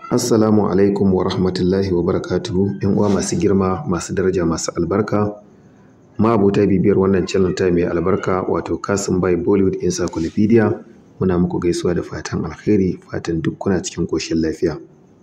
Assalamu alaikum wa rahmatullahi wa barakatuhu. ‘Yan uwa masu girma, masu daraja, masu albarka. Ma'abota bibiyar wannan channel ta mai albarka wato Kasim Bai Bollywood Encyclopedia. Muna muku gaisuwa da fatan alkhairi, fatan duk kuna cikin ƙoshin lafiya.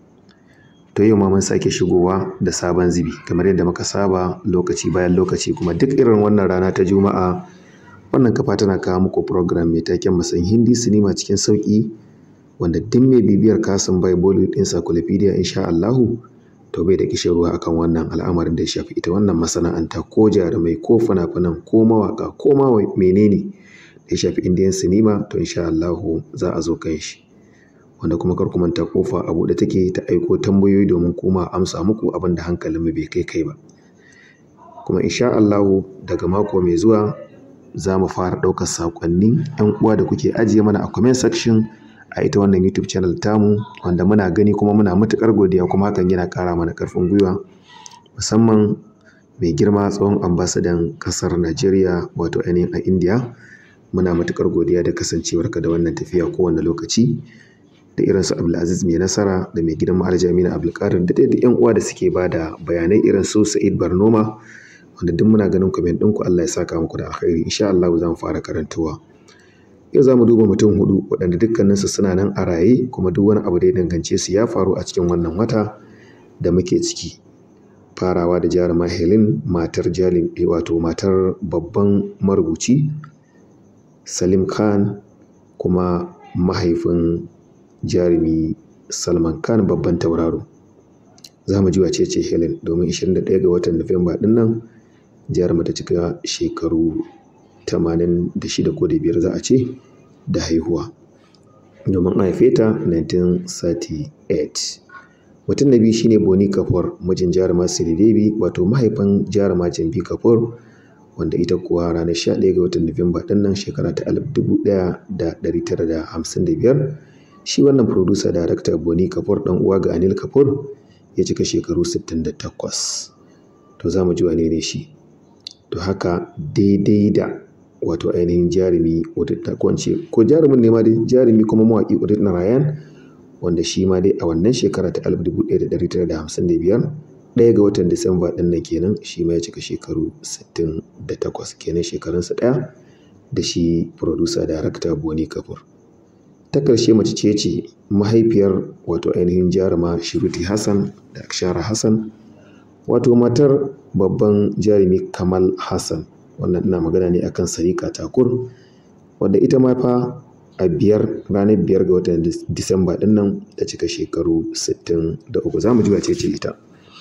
To yau ma mun sake shigowa da sabon zibi kamar yadda muka saba lokaci bayan lokaci kuma duk irin wannan rana ta Juma'a wannan kafa tana kawo muku program mai taken musan Hindi sinima cikin sauƙi wanda duk mai bibiyar Kasim Bai Bollywood Encyclopedia insha Allahu to bai da kishin ruwa akan wannan al'amarin da ya shafi ita wannan masana'anta ko jarumai ko fina-finan ko mawaka ko ma menene da ya shafi Indian sinima to insha Allahu za a zo kan shi. wanda kuma kar ku manta kofa a buɗe take ta aiko tambayoyi domin kuma amsa muku abin da hankalinmu bai kai kai ba kuma insha Allahu daga mako mai zuwa za mu fara ɗaukar saƙonnin 'yan uwa da kuke ajiye mana a comment section a ita wannan YouTube channel tamu wanda muna gani kuma muna matuƙar godiya kuma hakan yana ƙara mana ƙarfin gwiwa musamman mai girma tsohon ambasadan ƙasar Najeriya wato ainihin a India muna matuƙar godiya da kasancewarka da wannan tafiya kowane lokaci da irin su Abdulaziz mai nasara da mai gidan Aljamina Abdulkadir da dai yan uwa da suke ba da bayanai irin su Sa'id Barnoma wanda duk muna ganin comment ɗinku Allah ya saka muku da alkhairi insha Allah za mu fara karantuwa yau za mu duba mutum hudu waɗanda dukkaninsu suna nan a raye kuma duk wani abu da ya dangance su ya faru a cikin wannan wata da muke ciki farawa da jaruma Helen matar jalim wato matar babban marubuci Salim Khan kuma mahaifin jarumi Salman Khan babban tauraro. Za mu ji wace ce Helen domin 21 ga watan Nuwamba ɗin nan jaruma ta cika shekaru 86 ko da biyar za a ce da haihuwa. Domin an haife ta 1938. Mutum na biyu shine Boni Kapoor mijin jaruma Siri Devi wato mahaifin jaruma Jambi Kapoor wanda ita kuwa ranar 11 ga watan Nuwamba ɗin nan shekara ta 1955 shi wannan producer director Boni Kapoor dan uwa ga Anil Kapoor ya cika shekaru 68 to za mu ji wane ne shi to haka daidai da wato ainihin jarumi Udit Kwance ko jarumin ne ma dai jarumi kuma mawaƙi Udit Narayan wanda shi ma dai a wannan shekara ta 1955 ɗaya ga watan Disamba ɗin nan kenan shi ma ya cika shekaru 68 kenan shekarunsa ɗaya da shi producer director Boni Kapoor. ta ƙarshe mace ce ce mahaifiyar wato ainihin jaruma shiruti hassan da akshara hassan wato matar babban jarumi kamal hassan wannan ina magana ne akan sarika takur wadda ita ma fa a biyar ranar biyar ga watan disamba din nan ta cika shekaru 63 za mu ji wace ce ita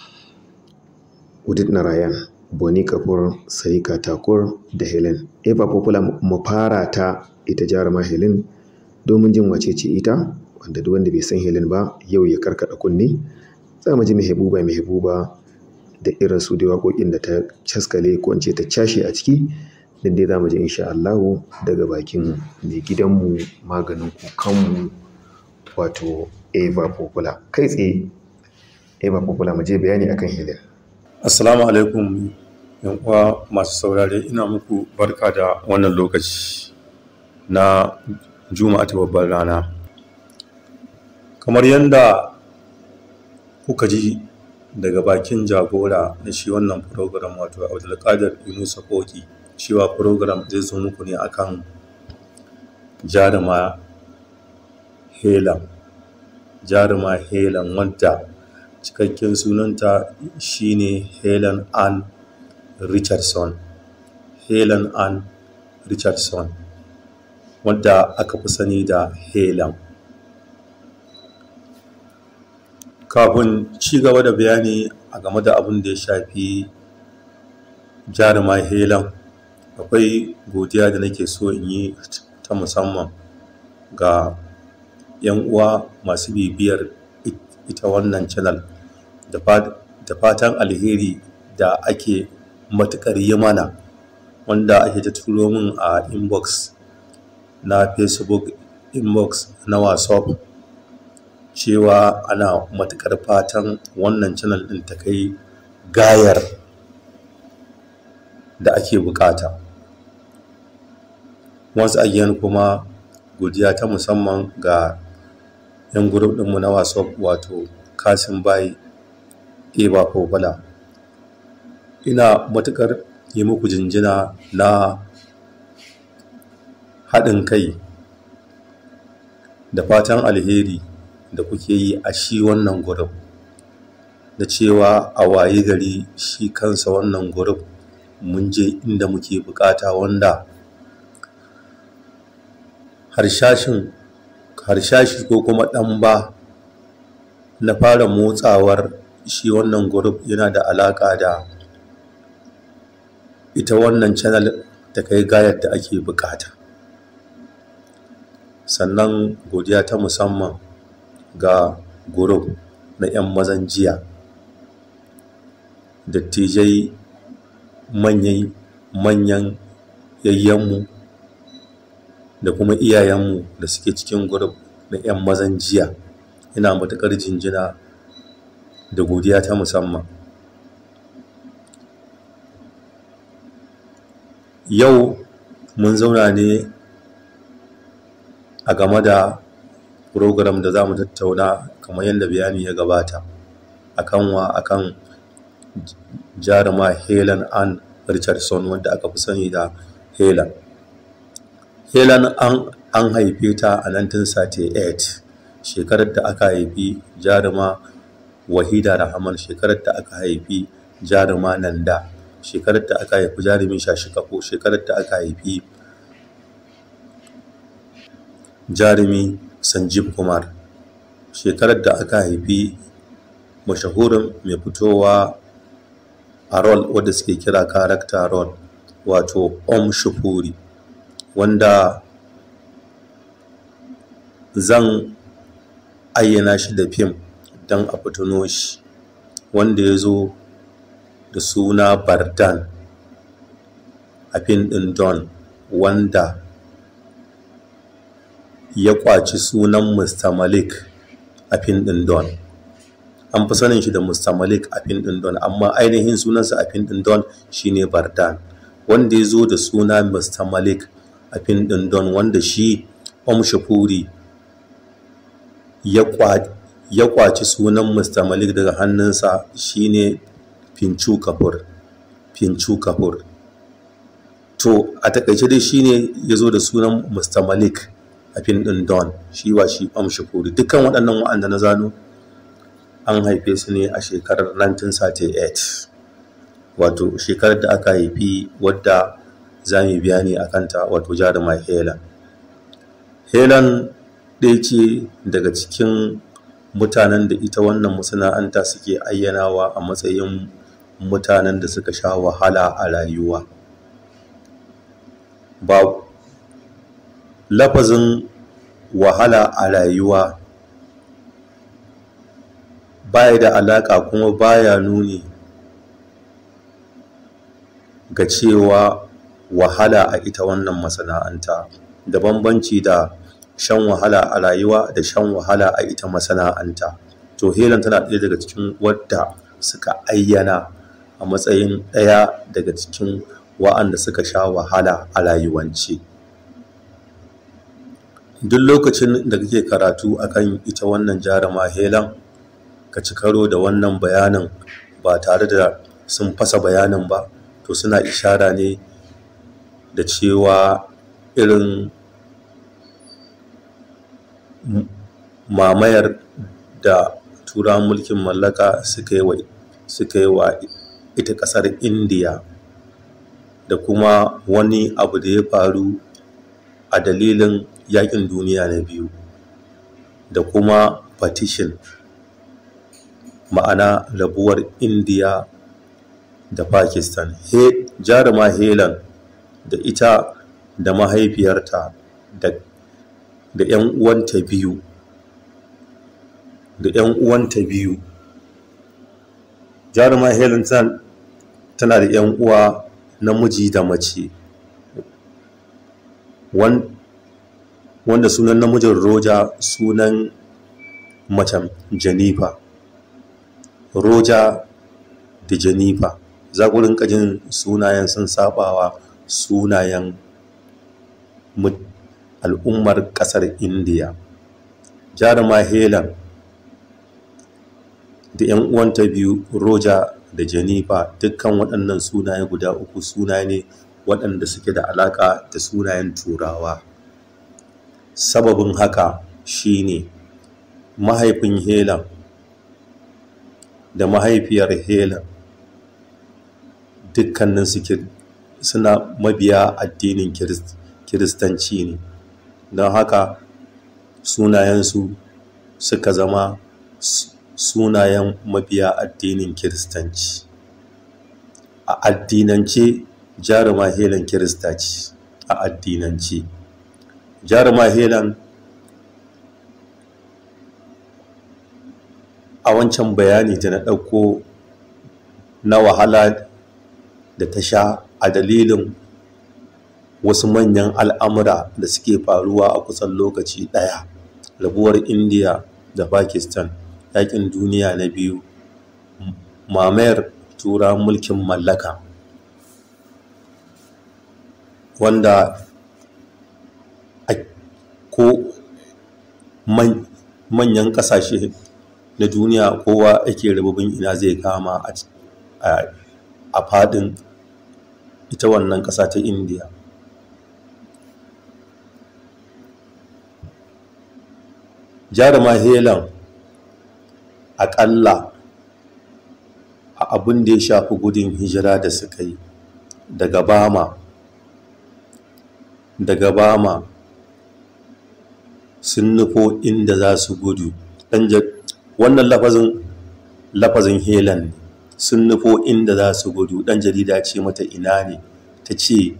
udit narayan boni kapoor sarika takur da helen eva popular mu fara ta ita jaruma helen domin jin wace ce ita wanda duk wanda bai san Helen ba yau ya karkada kunne za mu ji mehebuba mehebuba da irin su da waƙoƙin da ta caskale ko in ce ta cashe a ciki din dai za mu ji insha Allah daga bakin mai gidanmu maganin kukanmu wato Eva Popula kai tsaye Eva Popula mu je bayani akan Helen Assalamu alaikum yan uwa masu saurare ina muku barka da wannan lokaci na juma'a ta babbar rana kamar yadda kuka ji daga bakin jagora na shi wannan program wato abdulkadir yunusa koki cewa program zai zo muku ne akan jaruma helan jaruma helan wadda cikakken sunanta shine helen ann richardson helen ann richardson wadda aka fi sani da helan kafin ci gaba da bayani a game da abin da ya shafi jaruma helan akwai godiya da nake so in yi ta musamman ga 'yan uwa masu bibiyar ita wannan channel da fatan alheri da ake matuƙar yi mana wanda ake ta turo min a inbox na facebook inbox na whatsapp cewa ana matuƙar fatan wannan channel ɗin ta kai gayar da ake bukata once again kuma godiya ta musamman ga 'yan group ɗinmu na whatsapp wato kasim bai eba fofala ina matuƙar yi muku jinjina na haɗin kai da fatan alheri da kuke yi a shi wannan group da cewa a waye gari shi kansa wannan group mun je inda muke bukata wanda harshashin harshashi ko kuma ɗan ba na fara motsawar shi wannan group yana da alaƙa da ita wannan channel ta kai gayar da ake bukata sannan godiya ta musamman ga group na 'yan mazan jiya dattijai manyan manyan yayyanmu da kuma iyayenmu da suke cikin group na 'yan mazan jiya ina matuƙar jinjina da godiya ta musamman yau mun zauna ne a game da program da za mu tattauna kamar yadda bayani ya gabata akan wa akan jaruma helen ann richardson wanda aka fi sani da helen helen an, an haife ta a 1938 shekarar da aka haifi jaruma wahida rahman shekarar da aka haifi jaruma nanda shekarar da aka haifi jarumin shashikafo shekarar da aka haifi jarumi sanjib kumar shekarar da aka haifi mashahurin mai fitowa a rol wadda suke kira karakta rol wato om shufuri wanda zan ayyana shi da fim don a fitino shi wanda ya zo da suna bardan a fim ɗin don wanda ya kwaci sunan Mr. Malik a fin ɗin Don. An fi sanin shi da Mr. Malik a fin ɗin Don, amma ainihin sunansa a fin ɗin Don shi ne Bardan, wanda ya zo da suna Mr. Malik a fin ɗin Don, wanda shi Om Shafuri ya kwaci sunan Mr. Malik daga hannunsa shi ne Finchu Kapoor. Finchu Kapoor. To, a takaice dai shi ne ya zo da sunan Mr. Malik. a fim ɗin Don shi wa shi Om Shafuri dukkan waɗannan wa'anda na zano an haife su ne a shekarar 1938 wato shekarar da aka haifi wadda za mu biya ne a kanta wato jaruma Helen. Helen ɗaya ce daga cikin mutanen da ita wannan masana'anta suke ayyanawa a matsayin mutanen da suka sha wahala a rayuwa. Ba lafazin wahala a rayuwa baya da alaƙa kuma baya nuni ga cewa wahala a ita wannan masana'anta da bambanci da shan wahala a rayuwa da shan wahala a ita masana'anta to helen tana ɗaya daga cikin wadda suka ayyana a matsayin ɗaya daga cikin wa'anda suka sha wahala a rayuwance. duk lokacin da kake karatu akan ita wannan jarama helan ka ci karo da wannan bayanin ba tare da sun fasa bayanin ba to suna ishara ne da cewa irin mamayar da turawan mulkin mallaka suka yi wa ita ƙasar indiya da kuma wani abu da ya faru a dalilin yakin duniya na biyu da kuma partition ma'ana rabuwar indiya da pakistan he jaruma helen da ita da mahaifiyarta da da 'yan uwanta biyu da 'yan uwanta biyu jaruma helen tana da 'yan uwa namiji da mace wanda sunan namijin roja sunan macen janifa roja da janifa za ku rinka jin sunayen sun sabawa sunayen al'ummar ƙasar indiya jaruma helen da 'yan uwanta biyu roja da jennifer dukkan waɗannan sunaye guda uku sunaye ne waɗanda suke da alaƙa da sunayen turawa sababin haka shine mahaifin helen da mahaifiyar helen dukkanin suke suna mabiya addinin kiristanci ne don haka sunayensu suka zama sunayen mabiya addinin kiristanci a addinance jaruma helen kirista ce a addinance jaruma helen a wancan bayani da na ɗauko na wahala da ta sha a dalilin wasu manyan al'amura da suke faruwa a kusan lokaci ɗaya rabuwar indiya da pakistan yakin duniya na biyu mamayar tura mulkin mallaka wanda ko manyan ƙasashe na duniya kowa ake rababin ina zai kama a fadin ita wannan ƙasa ta indiya jaruma helen aƙalla a abin da ya shafi gudun hijira da suka yi daga bama daga bama sun nufo inda za su gudu wannan lafazin lafazin helen ne sun nufo inda za su gudu ɗan jarida ce mata ina ne ta ce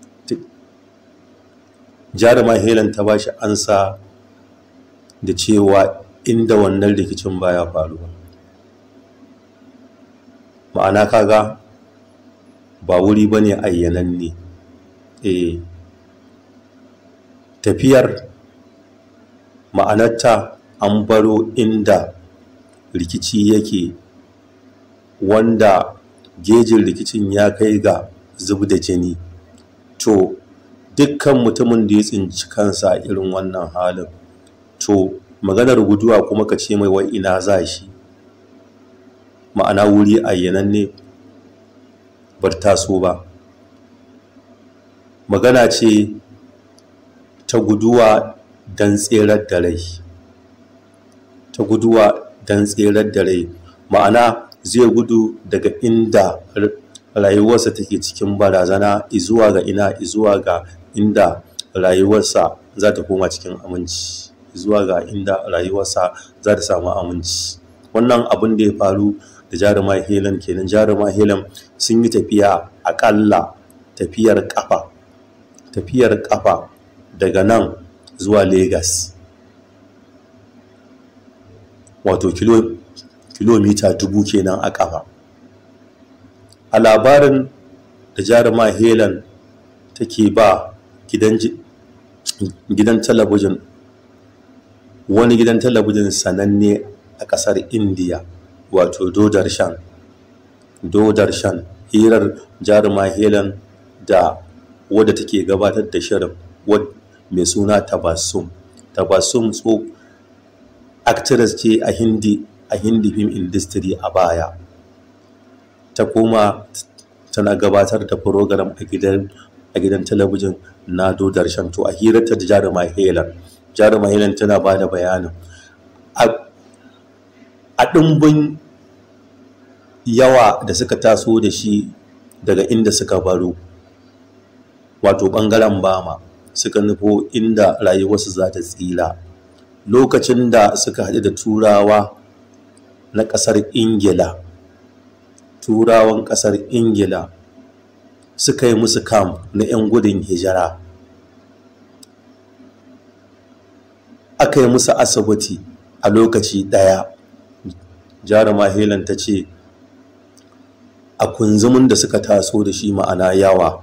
jaruma helen ta ba shi ansa da cewa inda wannan rikicin baya faruwa ma'ana kaga ba wuri ba ne ayyananne e tafiyar ma'anarta an baro inda rikici yake wanda gejin rikicin ya kai ga zub da jini to dukkan mutumin da ya tsinci kansa irin wannan halin to maganar guduwa kuma ka ce mai wai ina za shi ma'ana wuri ayyanan ne bar taso ba magana ce ta guduwa don tserar da rai ta guduwa don tserar da rai ma'ana zai gudu daga inda rayuwarsa take cikin barazana izuwa ga ina izuwa ga inda rayuwarsa za ta koma cikin aminci zuwa ga inda rayuwarsa za ta samu aminci wannan abin da ya faru da jaruma helen kenan jaruma helen sun yi tafiya akalla tafiyar kafa tafiyar kafa daga nan zuwa lagos wato kilomita dubu kenan a kafa a labarin da jaruma helen take ba gidan talabijin wani gidan talabijin sananne a kasar indiya wato dodarshan dodarshan hirar jaruma helen da wadda take gabatar da shirin mai suna tabassum tabassum so actress ce a hindi a hindi film industry a baya ta koma tana gabatar da program a gidan a gidan talabijin na dodarshan to a hirarta da jaruma helen jaruma helen tana ba da bayanin a ɗimbin yawa da suka taso da shi daga inda suka baro wato ɓangaren bama suka nufo inda rayuwarsu za ta tsila lokacin da suka haɗu da turawa na ƙasar ingila turawan ƙasar ingila suka yi musu kam na 'yan gudun hijira aka yi musu asibiti a lokaci ɗaya jaruma helen ta ce a kunzumin da suka taso da shi ma'ana yawa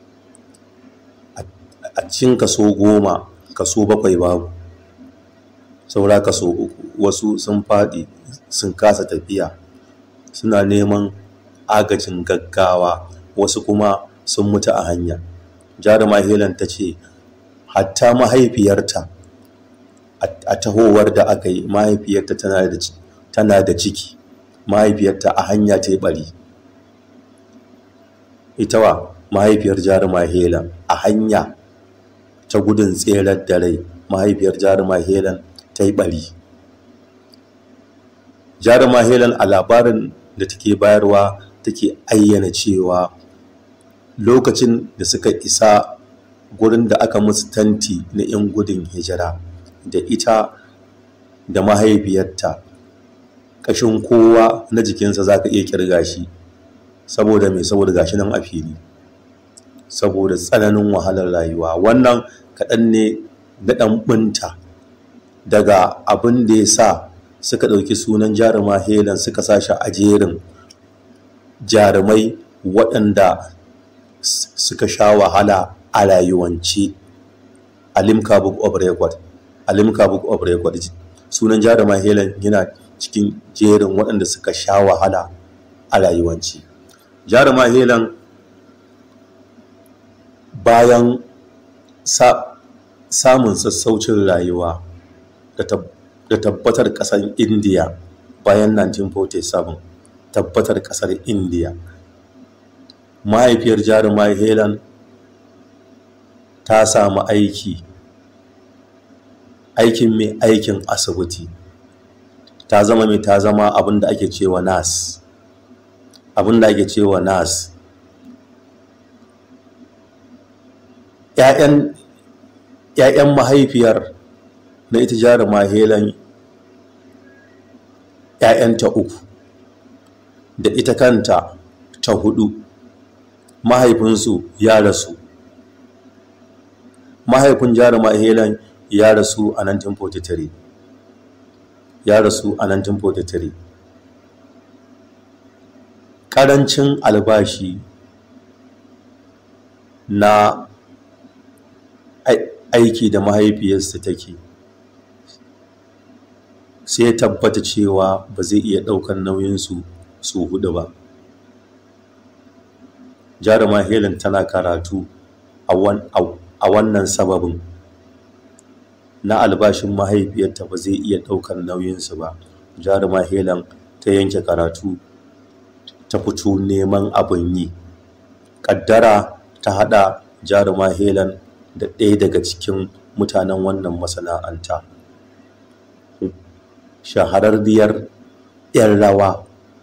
a cikin kaso goma kaso bakwai babu saura kaso uku wasu sun faɗi sun kasa tafiya suna neman agajin gaggawa wasu kuma sun mutu a hanya jaruma helen ta ce hatta mahaifiyarta a tahowar da aka yi mahaifiyarta tana da ciki mahaifiyarta a hanya ta yi bari ita wa mahaifiyar jaruma helan a hanya ta gudun tserar da rai mahaifiyar jaruma helan ta yi bari jaruma helan a labarin da take bayarwa take ayyana cewa lokacin da suka isa gurin da aka musu tanti na 'yan gudun hijira da ita da mahaifiyarta ƙashin kowa na jikinsa za ka iya kirga shi saboda mai saboda gashi nan a fili saboda tsananin wahalar rayuwa wannan kaɗan ne na ɗan ɓunta daga abin da ya sa suka ɗauki sunan jaruma helan suka sa shi a jerin jarumai waɗanda suka sha wahala a rayuwance a limca book of record a limca book of record sunan jaruma helen yana cikin jerin waɗanda suka sha wahala a rayuwance jaruma helen bayan samun sassaucin rayuwa da tabbatar ƙasar indiya bayan 1947 tabbatar ƙasar indiya mahaifiyar jaruma helen ta samu aiki aikin mai aikin asibiti ta zama mai ta zama abinda ake cewa nas abinda ake cewa nas ‘ya'yan mahaifiyar na ita jaruma helen ‘ya'yanta uku da ita kanta ta hudu mahaifinsu ya rasu mahaifin jaruma helen ya rasu a 1943 ya rasu a 1943 ƙarancin albashi na aiki da mahaifiyarsa take sai ya tabbata cewa ba zai iya ɗaukar nauyinsu su hudu ba jaruma helen tana karatu a wannan sababin na albashin mahaifiyarta ba zai iya ɗaukar nauyinsu ba jaruma helen ta yanke karatu ta fito neman abin yi ƙaddara ta haɗa jaruma helen da ɗaya daga cikin mutanen wannan masana'anta shahararriyar 'yan rawa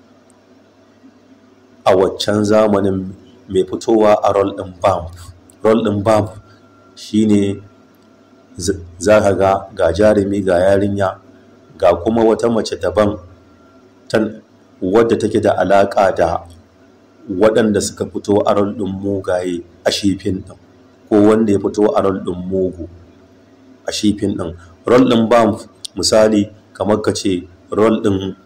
a waccan zamanin mai fitowa a rol ɗin bamp rol ɗin bamp shine za ka ga ga jarumi ga yarinya ga kuma wata mace daban wadda take da alaƙa da waɗanda suka fito a rol ɗin mugaye a shifin ɗin ko wanda ya fito a rol ɗin mugu a shifin ɗin rol ɗin bamp misali kamar ka ce rol ɗin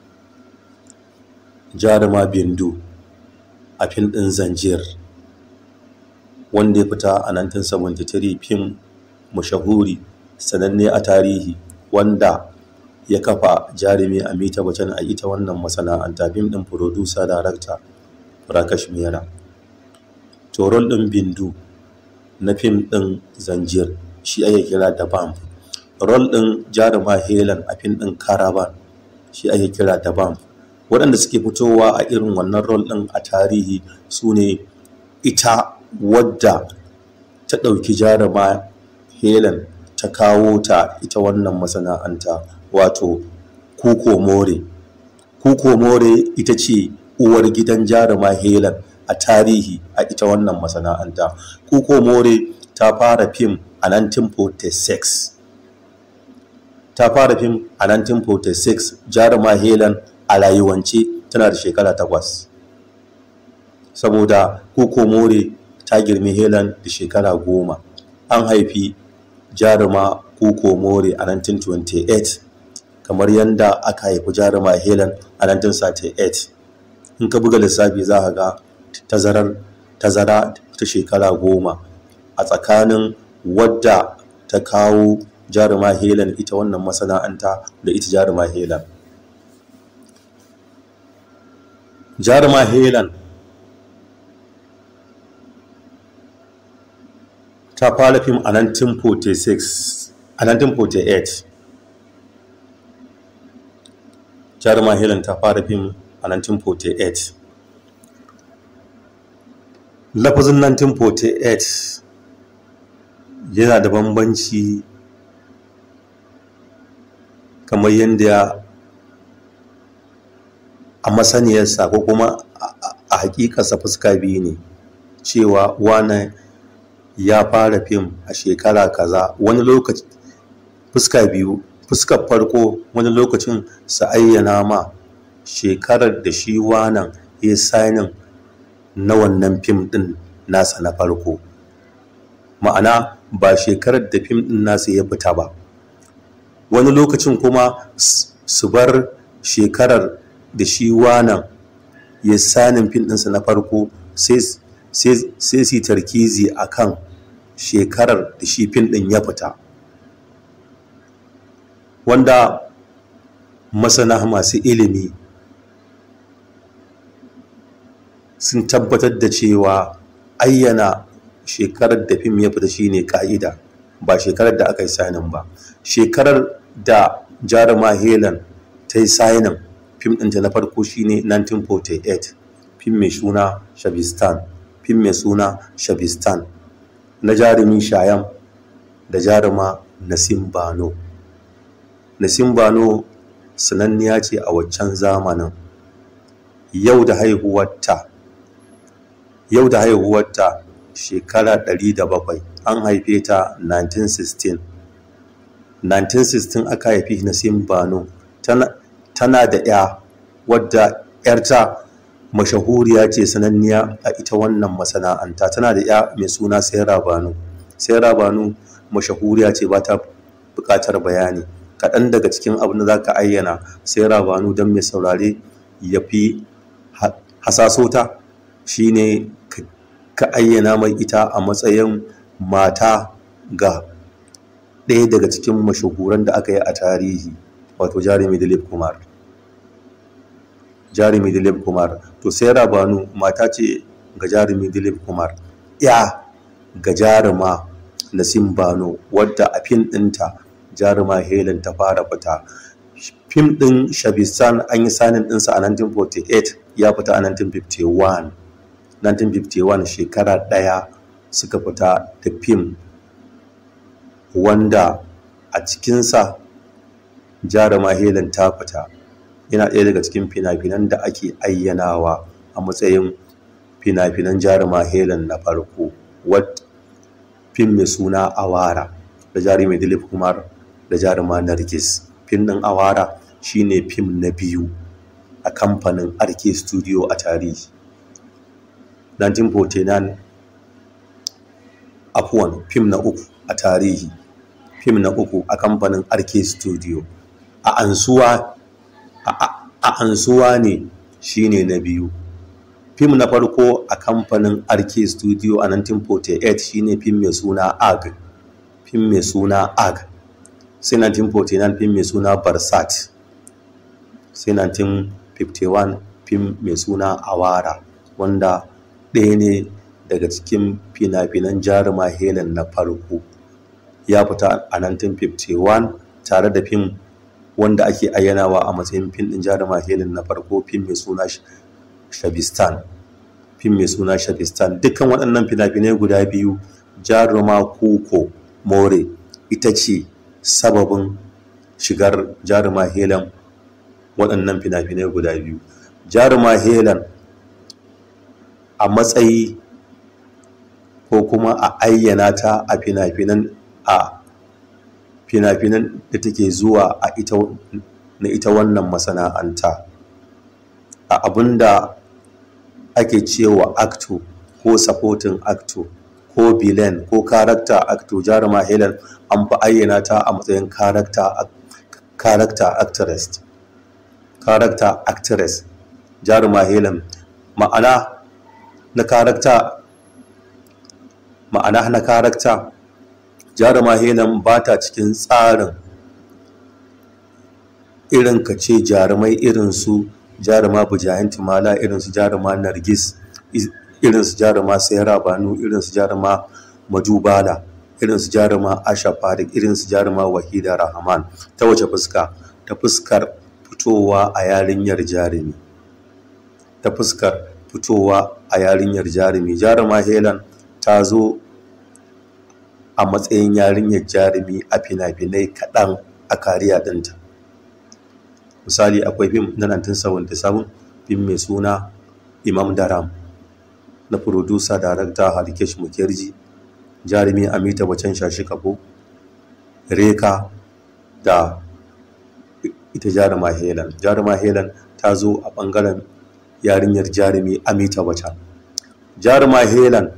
jaruma bindu a fim ɗin zanjir wanda ya fita a 1973 fim mashahuri sananne a tarihi wanda ya kafa jarumi amita bachchan a ita wannan masana'anta fim ɗin producer director Prakash Mehra to rol ɗin bindu na fim ɗin zanjir shi ake kira da bam rol ɗin jaruma helen a fim ɗin caravan shi ake kira da bam waɗanda suke fitowa a irin wannan rol ɗin a tarihi su ne ita wadda ta ɗauki jaruma helen ta kawo ta ita wannan masana'anta wato kuko more kuko more ita ce uwar gidan jaruma helen a tarihi a ita wannan masana'anta kuko more ta fara fim a 1946 ta fara fim a 1946 jaruma helen a rayuwance tana da shekara takwas saboda kuko more ta girmi helen da shekara goma an haifi jaruma kuko more a 1928 kamar yadda aka haifi jaruma helen a 1938 in ka buga lissafi za ka ga tazarar tazara ta shekara goma a tsakanin wadda ta kawo jaruma helen ita wannan masana'anta da ita jaruma helen jaruma helen ta fara fim a 1946 a 1948 jaruma helen ta fara fim a 1948 lafazin 1948 yana da bambanci kamar yadda a masaniyarsa ko kuma a hakikarsa fuska biyu ne cewa wane ya fara fim a shekara kaza wani lokaci fuska biyu fuskar farko wani lokacin su ayyana ma shekarar da shi wanan ya sainin na wannan fim din nasa na farko ma'ana ba shekarar da fim din nasa ya fita ba wani lokacin kuma su bar shekarar da shi wanan ya sanin fim ɗinsa na farko sai su tarkizi a kan shekarar da shi fim ɗin ya fita wanda masana masu ilimi sun tabbatar da cewa ayyana shekarar da fim ya fita shine ka'ida ba shekarar da aka yi sainin ba shekarar da jaruma helen ta yi sainin fim ɗinta na farko shine 1948 fim mai suna shabistan fim mai suna shabistan na jarumi shayam da jaruma nasim bano nasim bano sananniya ce a waccan zamanin yau da haihuwarta yau da haihuwarta shekara 107 an haife ta 1916 1916 aka haifi nasim bano tana da ya wadda yarta mashahuriya ce sananniya a ita wannan masana'anta tana da ya mai suna sayara banu sayara banu mashahuriya ce ba ta buƙatar bayani kaɗan daga cikin abin da za ka ayyana sayara banu don mai saurare ya fi hasasota shine ka ayyana mai ita a matsayin mata ga ɗaya daga cikin mashahuran da aka yi a tarihi wato jarumi dilip kumar jarumi dilip kumar to sai rabanu mata ce ga jarumi dilip kumar ya ga jaruma nasim bano wadda a fim ɗinta jaruma helen ta fara fita fim ɗin shabistan an yi sanin ɗinsa a 1948 ya fita a 1951 1951 shekara ɗaya suka fita da fim wanda a cikinsa jaruma helen ta fita yana ɗaya daga cikin fina-finan da ake ayyanawa a matsayin fina-finan jaruma helen na farko wat fim mai suna awara da jarumi dilip kumar da jaruma nargis fim ɗin awara shine fim na biyu a kamfanin arke studio a tarihi 1949 afuwan fim na uku a tarihi fim na uku a kamfanin arke studio a ansuwa a ansuwa ne shine na biyu fim na farko a kamfanin arke studio a 1948 shine fim mai suna ag fim mai suna ag sai 1949 fim mai suna barsat sai 1951 fim mai suna awara wanda ɗaya ne daga cikin fina-finan jaruma helen na farko ya fita a 1951 tare da fim wanda ake ayyanawa a matsayin fim ɗin jaruma helen na farko fim mai suna shabistan fim mai suna shabistan dukkan waɗannan fina-finai guda biyu jaruma kuko more ita ce sababin shigar jaruma helen waɗannan fina-finai guda biyu jaruma helen a matsayi ko kuma a ayyana ta a fina-finan a fina-finan da take zuwa a ita na ita wannan masana'anta a abinda ake cewa acto ko supporting acto ko villain ko character acto jaruma helen an fi ayyana ta a matsayin character actress character actress jaruma helen ma'ana na character ma'ana na character jaruma helen ba ta cikin tsarin irin ka ce jarumai irin su jaruma bujayen timala irin su jaruma nargis irin su jaruma sayara banu irin su jaruma majubala irin su jaruma asha farik irin su jaruma wahida rahman ta wace fuska ta fuskar fitowa a yarinyar jarumi ta fuskar fitowa a yarinyar jarumi jaruma helen ta zo a matsayin yarinyar jarumi a fina-finai kaɗan a kariya ɗinta misali akwai fim na 1977 fim mai suna imam daram na furodusa darakta harikesh mukherjee jarumi amita bacan shashi kabo reka da ita jaruma helen jaruma helen ta zo a ɓangaren yarinyar jarumi amita bacan jaruma helen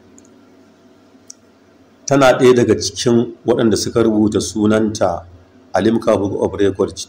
tana ɗaya daga cikin waɗanda suka rubuta sunanta a limca book of records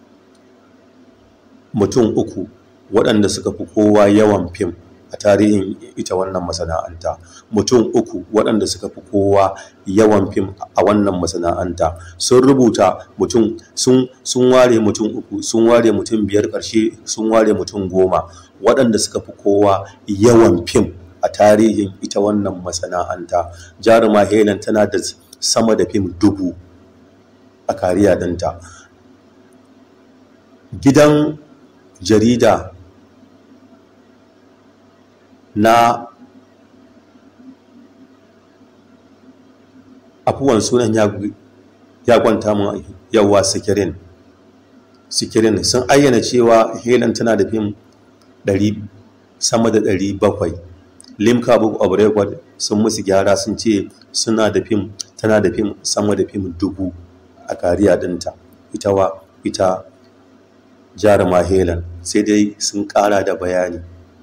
mutum uku waɗanda suka fi kowa yawan fim a tarihin ita wannan masana'anta mutum uku waɗanda suka fi kowa yawan fim a wannan masana'anta sun rubuta mutum sun ware mutum uku sun ware mutum biyar ƙarshe sun ware mutum goma waɗanda suka fi kowa yawan fim a tarihin ita wannan masana'anta jaruma helen tana da sama da fim dubu a kariya ɗinta gidan jarida na afuwan sunan ya kwanta mun yawa sikirin sikirin sun ayyana cewa helen tana da fim sama da 700 limca book of record sun musu gyara sun ce suna da fim tana da fim sama da fim dubu a kariya dinta ita wa ita jaruma helen sai dai sun kara da bayani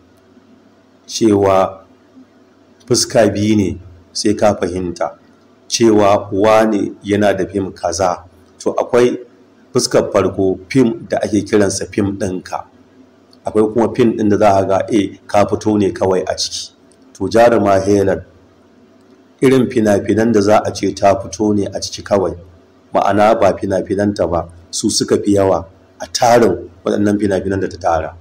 cewa fuska biyu ne sai ka fahimta cewa wane yana da fim kaza to akwai fuskar farko fim da ake kiransa fim ɗinka akwai kuma fim ɗin da za a ga e ka fito ne kawai a ciki to jaruma helen irin fina-finan da za a ce ta fito ne a ciki kawai ma'ana ba fina-finanta ba su suka fi yawa a tarin waɗannan fina-finan da ta tara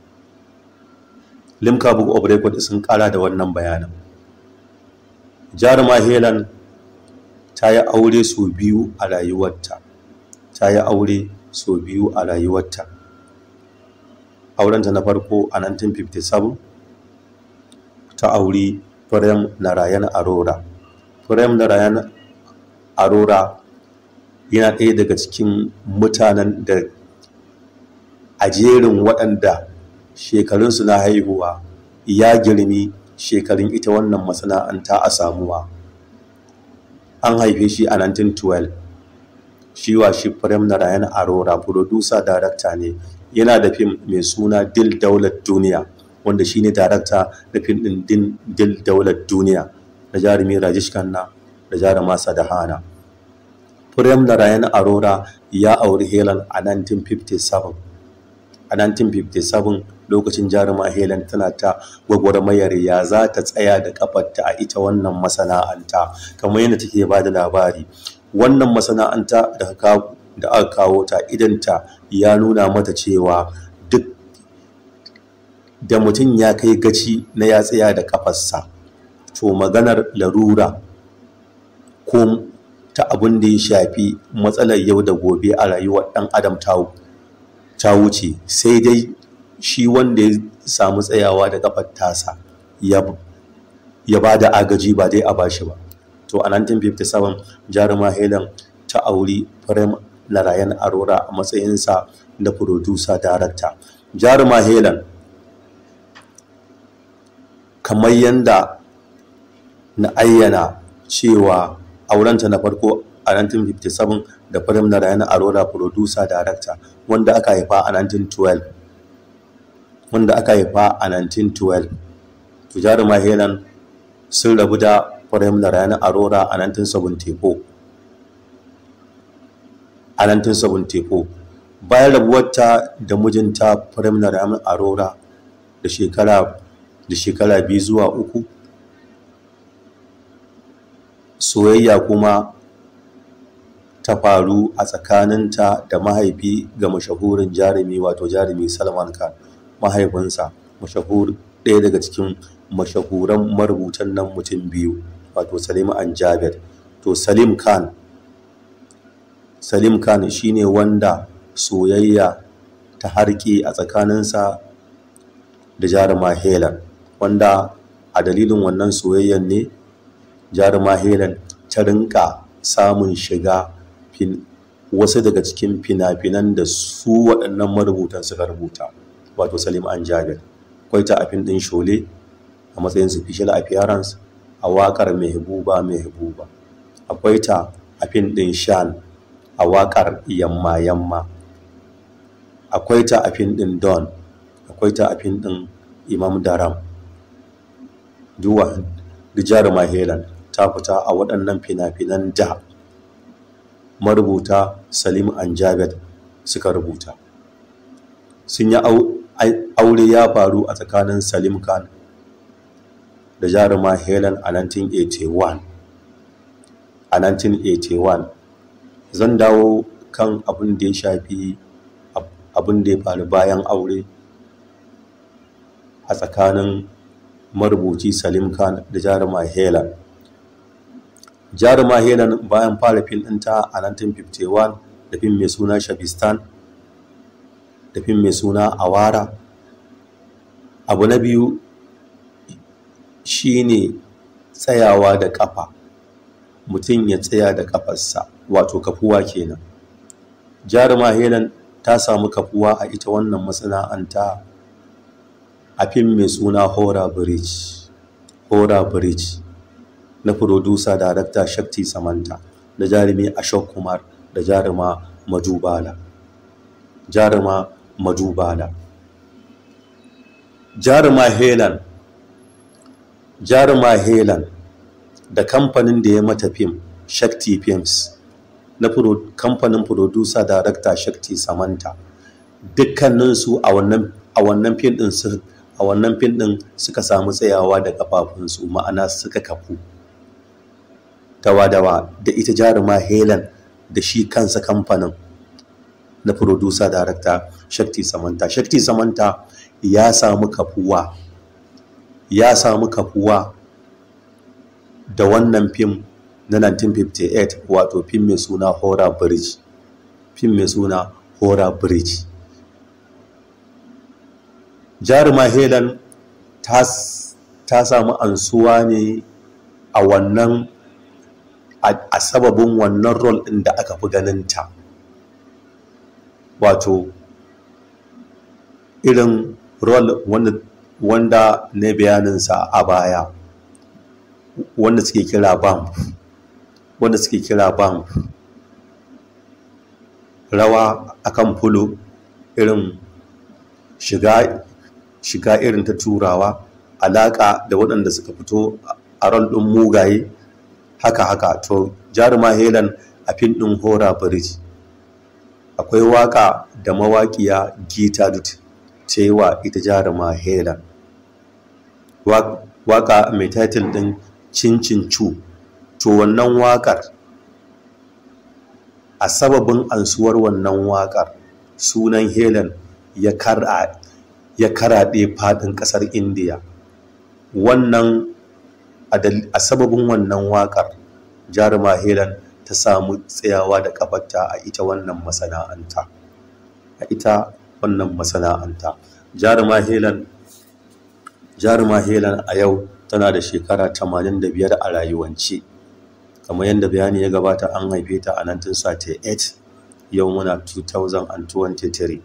limca book of record sun kara da wannan bayanan jaruma helen ta yi aure sau biyu a rayuwarta ta yi aure sau biyu a rayuwarta aurenta na farko a 1957 ta auri Prem Narayan Arora Prem Narayan Arora yana ɗaya daga cikin mutanen da a jerin waɗanda shekarunsu na haihuwa ya girmi shekarun ita wannan masana'anta a samuwa an haife shi a 1912 shi wa shi Prem Narayan Arora producer director ne yana da fim mai suna Dil Daular Duniya wanda shi ne darakta da fim ɗin Dil Daular Duniya na jarumi Rajesh Khanna da jaruma Sadahana. Prem Narayan Arora ya auri Helen a 1957. A 1957 lokacin jaruma Helen tana ta gwagwarmayar ya za ta tsaya da kafarta a ita wannan masana'anta kamar yadda take ba da labari. Wannan masana'anta da aka kawo ta idanta ya nuna mata cewa duk da mutum ya kai gaci na ya tsaya da kafarsa to maganar larura ko ta abin da ya shafi matsalar yau da gobe a rayuwar ɗan adam ta wuce sai dai shi wanda ya samu tsayawa da kafar tasa ya ba da agaji ba dai a bashi ba to a 1957 jaruma helen ta auri Prem Narayan Arora a matsayinsa da producer director jaruma helen kamar yadda na ayyana cewa aurenta na farko a 1957 da Prem Narayan Arora producer director wanda aka haifa a 1912 wanda aka haifa a 1912 to jaruma helen sun rabu da Prem Narayan Arora a 1974 a 1974 bayan rabuwarta da mijinta Prem Narayan Arora da shekara da shekara biyu zuwa uku soyayya kuma ta faru a tsakaninta da mahaifi ga mashahurin jarumi wato jarumi Salman Khan mahaifinsa mashahur ɗaya daga cikin mashahuran marubutan nan mutum biyu wato Salim an Jabir to Salim Khan Salim Khan shine wanda soyayya ta harki a tsakaninsa da jaruma helen wanda a dalilin wannan soyayyan ne jaruma helen ta rinka samun shiga wasu daga cikin fina-finan da su waɗannan marubutan suka rubuta wato salim an jabir akwai ta afin ɗin shole a matsayin special appearance a waƙar mehbuba mehbuba akwai ta afin ɗin shan a waƙar yamma yamma akwai ta afin ɗin don akwai ta afin ɗin imam daram duwa da jaruma helen ta fita a waɗannan fina-finan da marubuta salim anjabet suka rubuta sun yi aure ya faru a tsakanin salim khan da jaruma helen a 1981 a 1981 zan dawo kan abin da ya shafi abin da ya faru bayan aure a tsakanin marubuci salim khan da jaruma helen jaruma helen bayan fara fim ɗinta a 1951 da fim mai suna shabistan da fim mai suna awara abu na biyu shine tsayawa da kafa mutum ya tsaya da kafarsa wato kafuwa kenan jaruma helen ta samu kafuwa a ita wannan masana'anta a fim mai suna hora bridge hora bridge na furodusa darakta shakti samanta da jarumi ashok kumar da jaruma madubala jaruma madubala jaruma helen jaruma helen da kamfanin da ya mata fim shakti films na kamfanin furodusa darakta shakti samanta dukkaninsu a wannan a wannan fim din su a wannan fim din suka samu tsayawa da kafafunsu ma'ana suka kafu dawa-dawa da ita jaruma helen da shi kansa kamfanin na producer director shakti samanta shakti samanta ya samu kafuwa ya samu kafuwa da wannan fim na 1958 wato fim mai suna horror bridge fim mai suna horror bridge jaruma helen ta samu ansuwa ne a wannan a sababin wannan rol ɗin da aka fi ganinta wato irin rol wanda na bayaninsa a baya wanda suke kira bam wanda suke kira bam rawa akan fulo irin shiga shiga irin ta turawa alaƙa da waɗanda suka fito a rol ɗin mugaye haka haka to jaruma helen a fin ɗin hora bridge akwai waka da mawaƙiya gita dut ta yi wa ita jaruma helen waka mai title ɗin cincin cu to wannan wakar a sababin ansuwar wannan wakar sunan helen ya karaɗe faɗin ƙasar indiya wannan a sababin wannan wakar jaruma helen ta samu tsayawa da kafarta a ita wannan masana'anta a ita wannan masana'anta jaruma helen jaruma helen a yau tana da shekara 85 a rayuwance kamar yadda bayani ya gabata an haife ta a 1938 yau muna 2023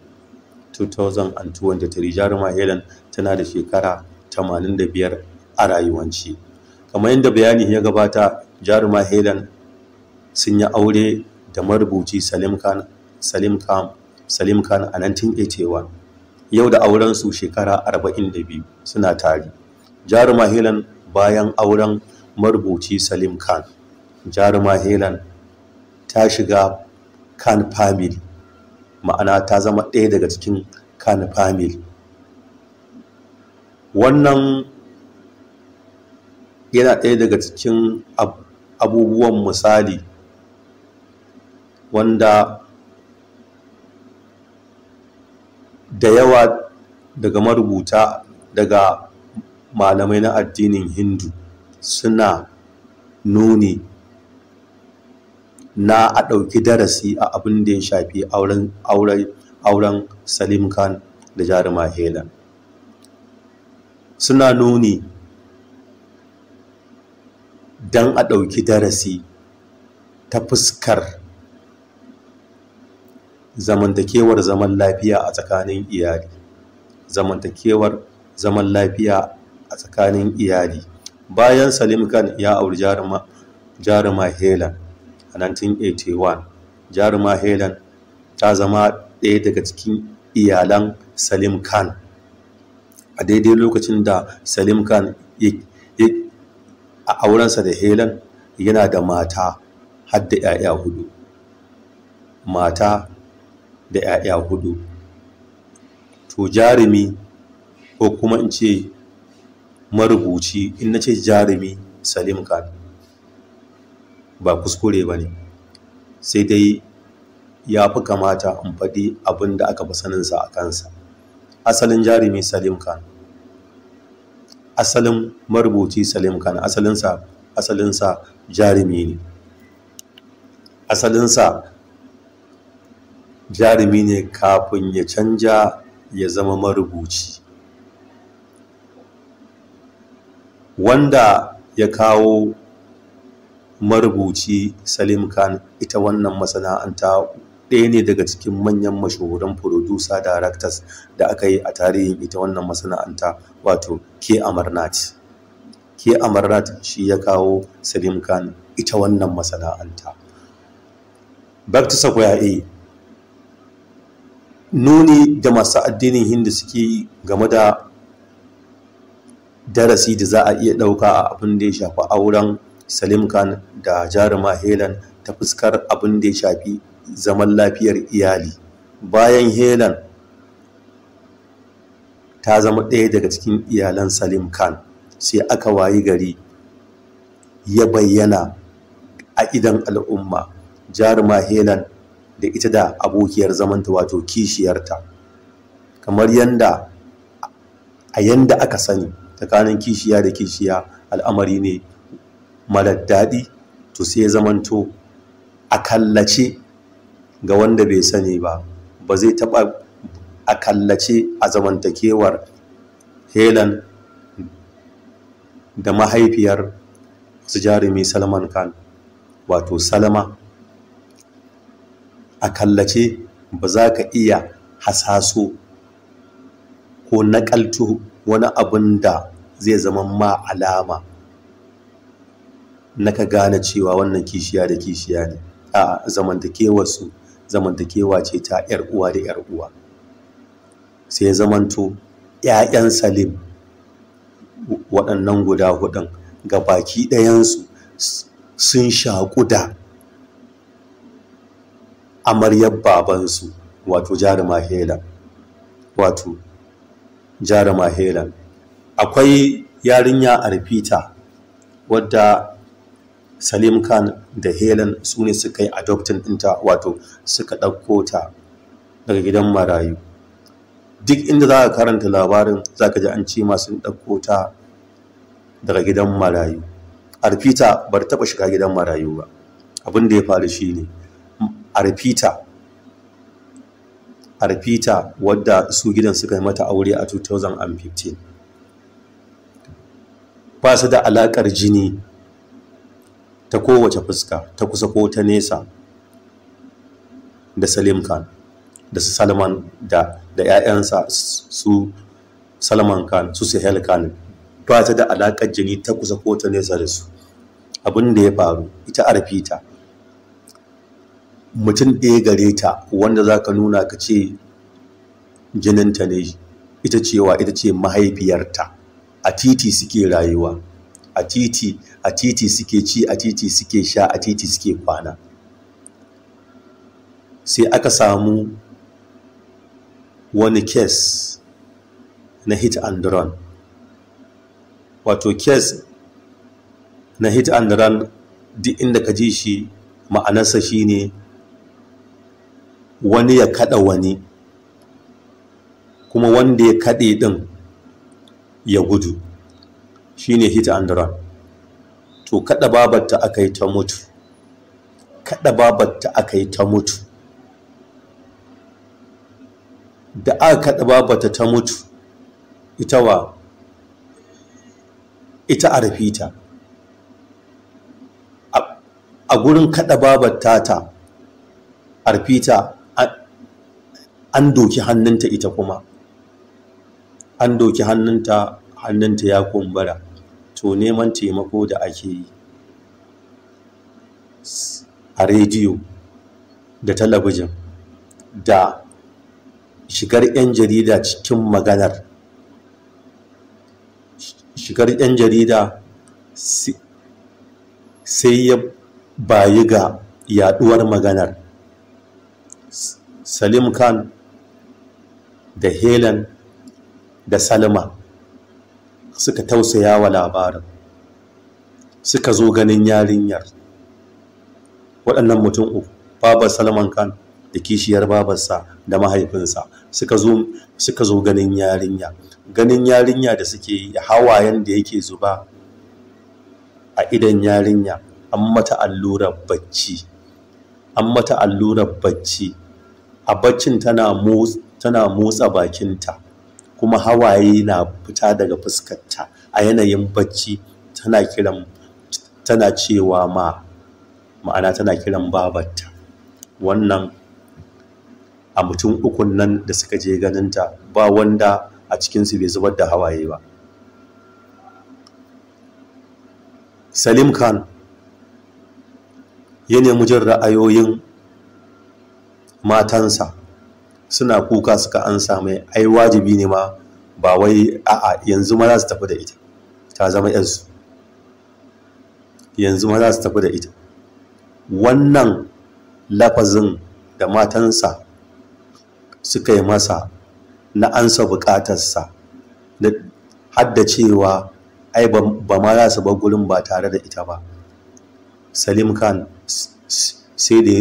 2023 jaruma helen tana da shekara 85 a rayuwance kamar yadda bayani ya gabata jaruma helen sun yi aure da marubuci salim khan salim khan salim khan a 1981 yau da aurensu shekara 42 suna tari jaruma helen bayan auren marubuci salim khan jaruma helen ta shiga khan family ma'ana ta zama ɗaya daga cikin khan family wannan yana ɗaya daga cikin abubuwan misali wanda da yawa daga marubuta daga malamai na addinin hindu suna nuni na a ɗauki darasi a abin da ya shafi auren salim khan da jaruma helen suna nuni don a ɗauki darasi ta fuskar zamantakewar zaman lafiya a tsakanin iyali zamantakewar zaman lafiya a tsakanin iyali bayan salim khan ya auri jaruma, jaruma helen a 1981 jaruma helen ta zama ɗaya daga cikin iyalan salim khan a daidai lokacin da salim khan a aurensa da helen yana da mata har da 'ya'ya hudu mata da 'ya'ya hudu to jarumi ko kuma in ce marubuci in na ce jarumi salim khan ba kuskure ba ne sai dai ya fi kamata in faɗi abin da aka fi saninsa a kansa asalin jarumi salim khan asalin marubuci salim khan asalinsa asalinsa jarumi ne asalinsa jarumi ne kafin ya canja ya zama marubuci wanda ya kawo marubuci salim khan ita wannan masana'anta ɗaya ne daga cikin manyan mashahuran producer directors da aka yi a tarihin ita wannan masana'anta wato ke amarnat ke amarnat shi ya kawo salim khan ita wannan masana'anta back to sakwaya a nuni da masu addinin hindu suke yi game da darasi da za a iya ɗauka a abin da ya shafi auren salim khan da jaruma helen ta fuskar abin da ya shafi zaman lafiyar iyali bayan helen ta zama ɗaya daga cikin iyalan salim khan sai aka wayi gari ya bayyana a idan al'umma jaruma helen da ita da abokiyar zamanta wato kishiyarta kamar yanda a yanda aka sani tsakanin kishiya da kishiya al'amari ne marar daɗi to sai zamanto a kallace ga wanda bai sani ba ba zai taɓa a kallace a zamantakewar helen da mahaifiyar su jarumi salman khan wato salama a kallace ba za ka iya hasaso ko naƙaltu wani abin da zai zama ma alama na ka gane cewa wannan kishiya da kishiya ne a zamantakewarsu zamantakewa ce ta 'yar uwa da 'yar uwa sai zamanto 'ya'yan salim waɗannan guda hudun ga baki ɗayansu sun shaƙu da amaryar babansu wato jaruma helen wato jaruma helen akwai yarinya arfita wadda salim khan da helen su ne suka yi adoptin ɗinta wato suka ɗauko ta daga gidan marayu duk inda za ka karanta labarin za ka ji an ce masu ɗauko ta daga gidan marayu arfita bar taɓa shiga gidan marayu ba abin da ya faru shi ne arfita arfita wadda su gidan suka yi mata aure a 2015 ba su da alaƙar jini ta kowace fuska ta kusa ko ta nesa da salim khan da su salman da da 'ya'yansa su salman khan su sahel khan ba ta da alaƙar jini ta kusa ko ta nesa da su abin da ya faru ita arfita mutum ɗaya gare ta wanda za ka nuna ka ce jininta ne ita cewa ita ce mahaifiyarta a titi suke rayuwa a titi a titi suke ci a titi suke sha a titi suke kwana sai aka samu wani kes na hit and run wato kes na hit and run duk inda ka ji shi ma'anarsa shine wani ya kada wani kuma wanda ya kaɗe ɗin ya gudu shine hit and run to kada babarta aka yi ta mutu kada babarta aka yi ta mutu da aka kaɗa babata ta mutu ita wa ita a rafita a gurin kaɗa babar tata a rafita an doki hannunta ita kuma an doki hannunta hannunta ya kumbura to neman taimako da ake yi a rediyo da talabijin da shigar 'yan jarida cikin maganar shigar 'yan jarida sai ya bayi ga yaduwar maganar salim khan da helen da salma suka tausaya wa labarin suka zo ganin yarinyar waɗannan mutum uku babar salman khan da kishiyar babarsa da mahaifinsa suka zo suka zo ganin yarinya ganin yarinya da suke yi hawayen da yake zuba a idan yarinya an mata allurar bacci an mata allurar bacci a baccin tana tana motsa bakinta kuma hawaye na fita daga fuskarta a yanayin bacci tana kiran tana cewa ma ma'ana tana kiran babarta wannan a mutum ukun nan da suka je ganinta ba wanda a cikinsu bai zubar da hawaye ba salim khan ya nemi jin ra'ayoyin matansa suna kuka suka an mai ai wajibi ne ma ba wai a'a yanzu ma za su tafi da ita ta zama yansu yanzu ma za su tafi da ita wannan lafazin da matansa suka yi masa na ansa bukatarsa hadda cewa ai ba ma za su bar gurin ba tare da ita ba salim khan sai da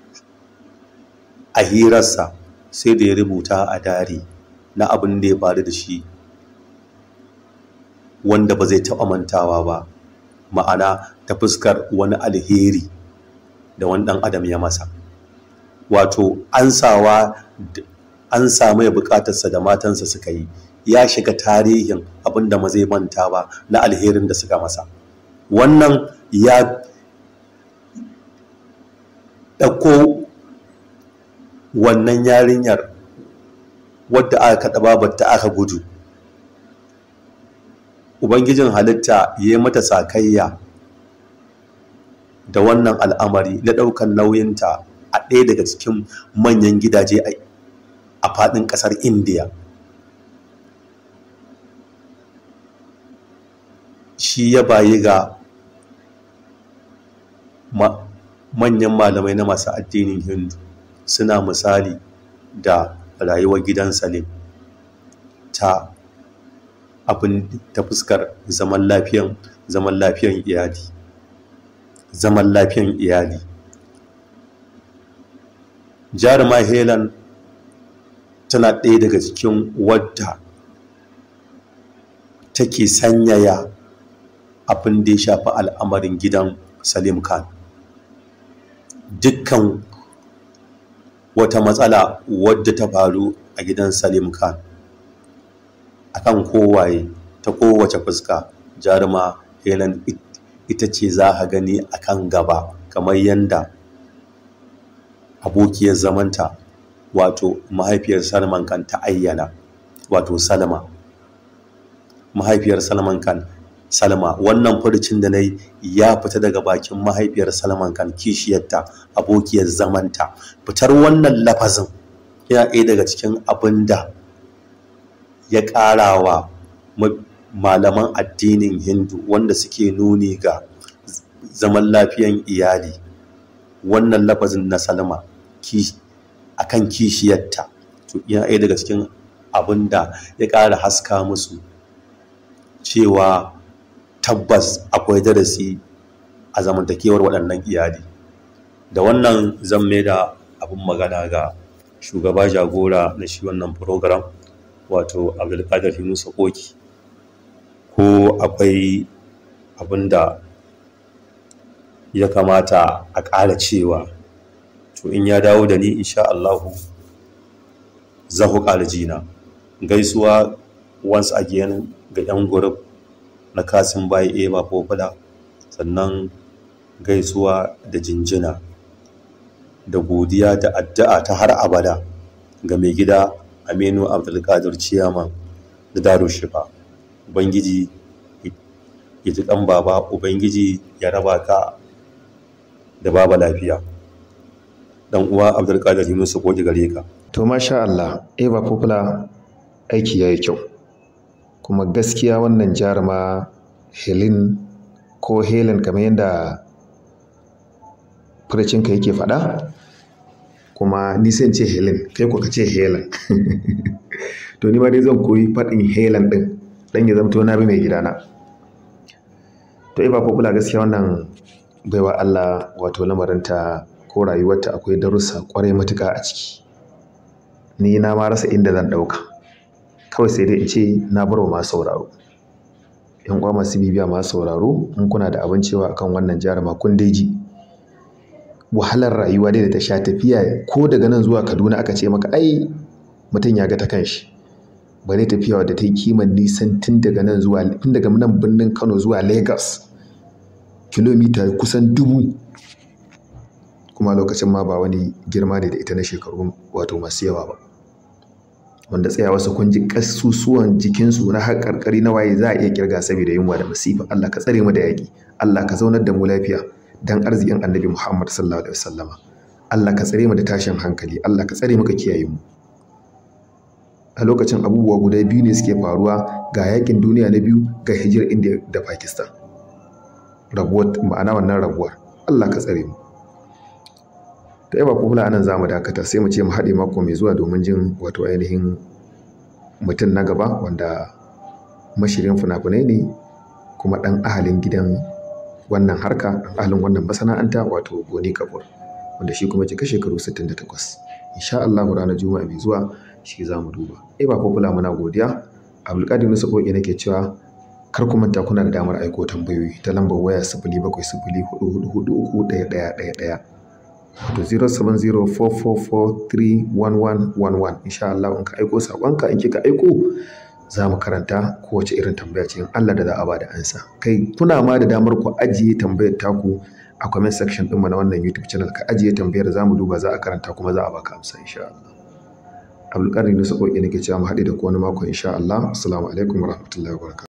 a hirarsa sai da ya rubuta a dari na abin da ya faru da shi wanda ba zai taɓa mantawa ba ma'ana ta fuskar wani alheri da wani ɗan adam ya masa wato ansawa an samu ya bukatarsa da matansa suka yi ya shiga tarihin abin da ma zai manta ba na alherin da suka masa wannan ya ɗauko wannan yarinyar wadda aka kaɗa babarta aka gudu ubangijin halitta ya yi mata sakayya da wannan al'amari na ɗaukan nauyinta a ɗaya daga cikin manyan gidaje a faɗin ƙasar indiya shi ya bayi ga manyan malamai na masu addinin hindu suna misali da rayuwar gidan salim ta abin ta fuskar zaman lafiyan zaman lafiyan iyali zaman lafiyan iyali jaruma helen tana ɗaya daga cikin wadda take sanyaya abin da ya shafi al'amarin gidan salim khan dukkan wata matsala wadda ta faru a gidan salim khan akan kowaye ta kowace fuska jaruma helen ita ce za a gani akan gaba kamar yadda abokiyar zamanta wato mahaifiyar salman kan ta ayyana wato salma mahaifiyar salman kan salma wannan furcin da na ya fita daga bakin mahaifiyar salman kan kishiyarta abokiyar zamanta fitar wannan lafazin yana ɗaya daga cikin abin da ya ƙarawa malaman addinin hindu wanda suke nuni ga zaman lafiyan iyali wannan lafazin na salma a kan kishiyarta to yana ɗaya daga cikin abin da ya ƙara haska musu cewa tabbas akwai darasi a zamantakewar waɗannan iyali da wannan zan mai da abin magana ga shugaba jagora na shi wannan program wato abdulkadir yunusa koki ko akwai abin da ya kamata a ƙara cewa to in ya dawo da ni insha Allahu zahu ƙaljina gaisuwa once again ga 'yan group na kasin bayi eba popular sannan gaisuwa da jinjina da godiya da addu'a ta har abada ga mai gida aminu abdulkadir ciyaman da daro shifa ubangiji ya ji kan baba ubangiji ya raba ka da baba lafiya dan uwa abdulkadir yunus ko gare ka to masha Allah eba popular aiki yayi kyau kuma gaskiya wannan jaruma Helen ko Helen kamar yadda furacinka yake faɗa kuma ni sai ce Helen kai ko ka ce Helen to ni ma dai zan koyi faɗin Helen ɗin dan ya zamto na bi mai gidana to iba popular gaskiya wannan baiwa Allah wato lamarinta ko rayuwarta akwai darussa kwarai matuƙa a ciki ni na ma rasa inda zan ɗauka kawai sai dai in ce na bar wa masu sauraro yan uwa masu bibiya masu sauraro in kuna da abin cewa akan wannan jaruma kun dai ji wahalar rayuwa dai da ta sha tafiya ko daga nan zuwa kaduna aka ce maka ai mutum ya ga ta kanshi bare tafiya wadda ta yi kiman nisan tun daga nan zuwa tun daga nan birnin kano zuwa lagos kilomita kusan dubu kuma lokacin ma ba wani girma ne da ita na shekaru wato masu yawa ba wanda tsayawa su kun ji kasusuwan jikinsu na har karkari na waye za a iya kirga saboda yunwa da masifa Allah ka tsare mu da yaƙi Allah ka zaunar da mu lafiya dan arzikin annabi Muhammad sallallahu alaihi wasallama Allah ka tsare mu da tashin hankali Allah ka tsare mu ka kiyaye mu a lokacin abubuwa guda biyu ne suke faruwa ga yakin duniya na biyu ga hijirar India da Pakistan rabuwar ma'ana wannan rabuwar Allah ka tsare mu ta yaba kula anan za mu dakata sai mu ce mu haɗe mako mai zuwa domin jin wato ainihin mutum na gaba wanda mashirin fina-finai ne kuma ɗan ahalin gidan wannan harka ɗan ahalin wannan masana'anta wato goni kabur wanda shi kuma cika shekaru 68 insha Allah ranar juma'a mai zuwa shi za mu duba eh ba kula muna godiya abdulkadir nusa koki nake cewa kar ku manta kuna da damar aiko tambayoyi ta lambar waya sifili bakwai sifili hudu hudu hudu uku ɗaya ɗaya ɗaya ɗaya wato 0704443111 insha Allah in ka aiko saƙonka in kika aiko za mu karanta kowace irin tambaya ce in Allah da za a bada ansa kai kuna ma da damar ku ajiye tambayar taku a comment section ɗinmu na wannan YouTube channel ka ajiye tambayar za mu duba za a karanta kuma za a baka amsa insha Allah Abdulkadir Nusa Koki nake cewa mu haɗe da ku wani mako insha Allah assalamu alaikum warahmatullahi wabarakatuh